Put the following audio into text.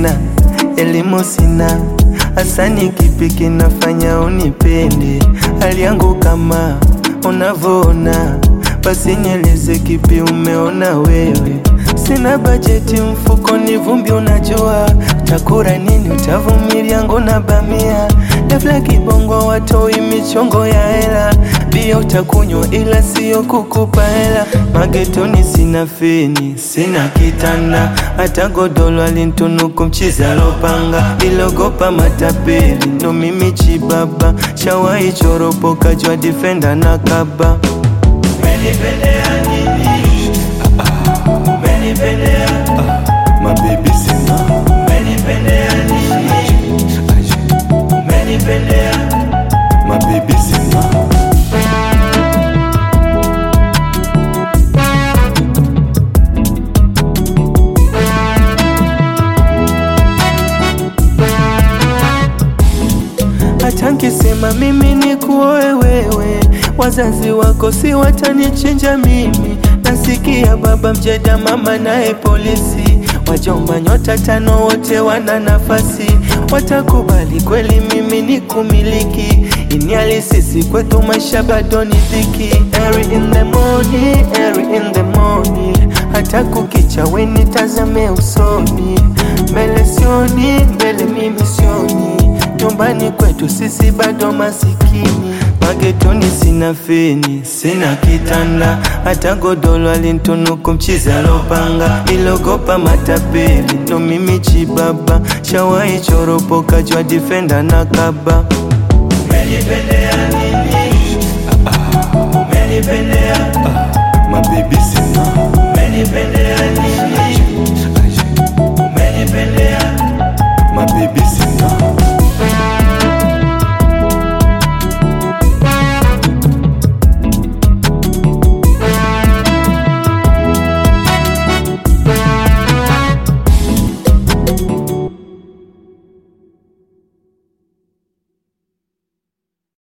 sina, elimu sina, hasani kipi kinafanya unipende? Hali yangu kama unavyoona, basi nieleze kipi umeona wewe. Sina bajeti mfukoni, vumbi unajua, takura nini? Utavumilia ngona bamia Dafla kibongo watoi michongo ya hela, bia utakunywa ila sio kukupa hela. Magetoni sina feni, sina kitanda, hata godolo alintunuku mchizi alopanga. Nilogopa matapeli, ndo mimi chibaba, shawai choropoka jwa difenda na kaba. Umenipendea nini? Umenipendea, mabebi sema umenipendea nini? Umenipendea mabebi sema hata nkisema mimi ni kuoe wewe, wazazi wako si watanichinja mimi. Nasikia baba mjeda, mama naye polisi, wajomba nyota tano wote wana nafasi, watakubali kweli mimi ni kumiliki. Ini alisisi kwetu maisha bado ni dhiki. Early in the morning, early in the morning, hata kukicha weni tazame usoni, mbele sioni, mbele mimi sioni nyumbani kwetu sisi bado masikini, magetoni sina feni, sina kitanda, hata godolo alintunuku mchizi alopanga. Nilogopa matapeli, ndo mimi chibaba, shawai choropoka jwa difenda na kaba. Umenipendea nini? Umenipendea